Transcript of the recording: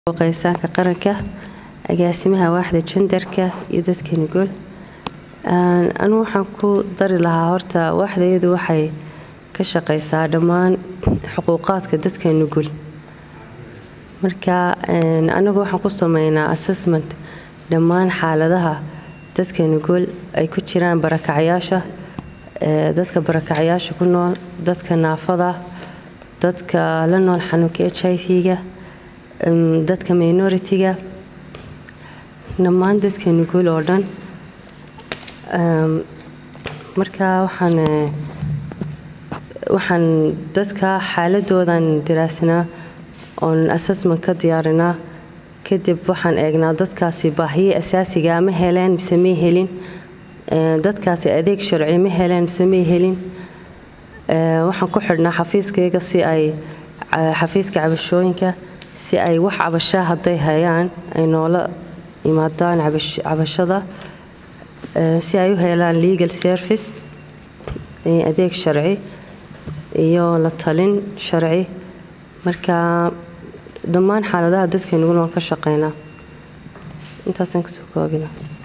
qeysaanka qaranka agaasimaha waaxda jendarka iyo dadka nugul anu waxaan ku dari lahaa horta waaxdayadu waxay ka shaqeysaa dhammaan xuquuqaadka dadka nugul marka anagu waxaan ku sameynaa assessment dhammaan xaaladaha dadka nugul ay ku jiraan barakacyaasha dadka barakacyaasha ku nool dadka naafada dadka la nool xanuunka h i v-ga dadka minority-ga dhammaan dadka nugul oo dhan marka waxaan waxaan dadka xaaladoodan diraasinaa oon assessment ka diyaarinaa kadib waxaan eegnaa dadkaasi baahiye asaasiga ma heleen mise may helin dadkaasi adeeg sharci ma heleen mise may helin waxaan ku xidhnaa xafiiskayga si ay xafiiska cabashooyinka si ay wax cabashaa hadday hayaan ay noola yimaadaan cabashada si ay u helaan legal service adeeg sharci iyo la talin sharci marka dhammaan xaaladaha dadka nugul waan ka shaqeynaa intaasaan kasoo koobina